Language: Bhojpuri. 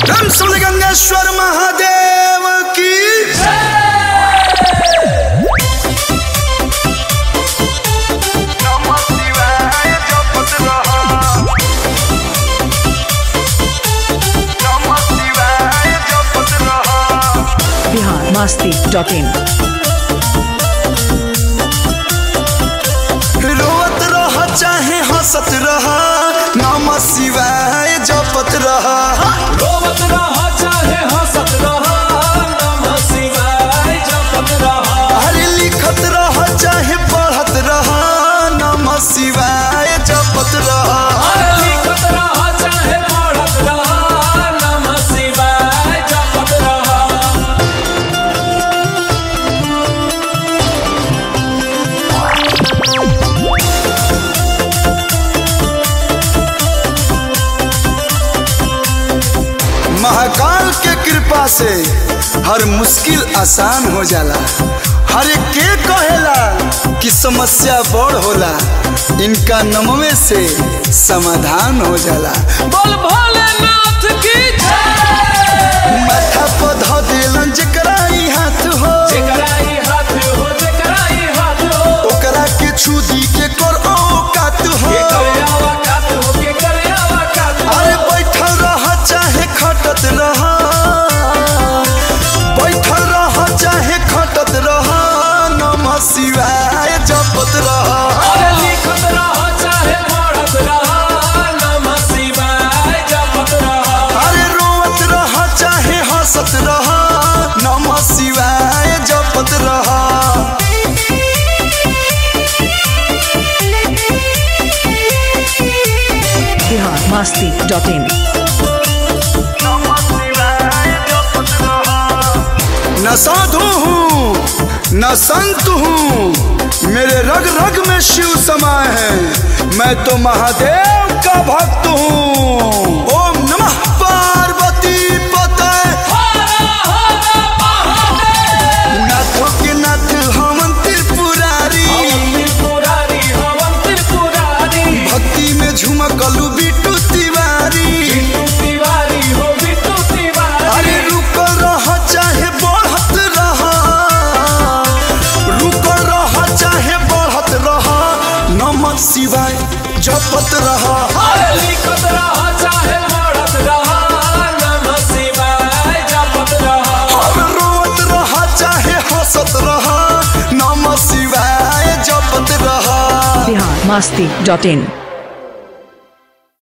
धम सुन गंगेश्वर महादेव की बिहार मस्ती डॉट इन रोवत रह चाहे हंसत रह नम शिवाय जपत रह रोवत रहा चाहे हंसत रहा नमः शिवाय जपत रहा हरे लिखत रह चाहे पढ़त रह नम शिवाय जपत रह अरे लिखत रहा चाहे पढ़त रहा नमः शिवाय जपत रहा महाकाल के कृपा से हर मुश्किल आसान हो जाला हर एक के कहेला कि समस्या बड़ होला इनका नमवे से समाधान हो जाला बोल भोलेनाथ की जय माथा पर ध देलन जेकरा ई हाथ हो जेकरा ई हाथ हो जेकरा ई हाथ हो ओकरा के छू दी के कर औकात हो के करयावा कात हो के करयावा कात हो अरे बैठल रह चाहे खटत रह बैठल रह चाहे खटत रह नमः शिवाय जपत रह अरे लिखत रहा चाहे पढ़त रहा नमः शिवाय जपत रहा अरे रोवत रह चाहे हंसत रह नमः शिवाय जपत रह बिहार मस्ती डॉट इन न साधु हूँ न संत हूँ मेरे रग रग में शिव समाये हैं मैं तो महादेव का भक्त हूँ ओम नमः पार्वती पते नाथों के नाथ हमन त्रिपुरारी त्रिपुरारी हवन त्रिपुरारी भक्ति में झुमकलू बिटू तिवारी बिट्टू तिवारी हो बिट्टू तिवारी अरे रुक रह चाहे बढ़त रह रुक रह चाहे बढ़त रह नमः शिवाय जपत रह अरे लिखत रहा चाहे पढ़त रहा नमः शिवाय जपत रहा और रोवत रह चाहे हंसत रह नमः शिवाय जपत रह बिहार मस्ती डॉट इन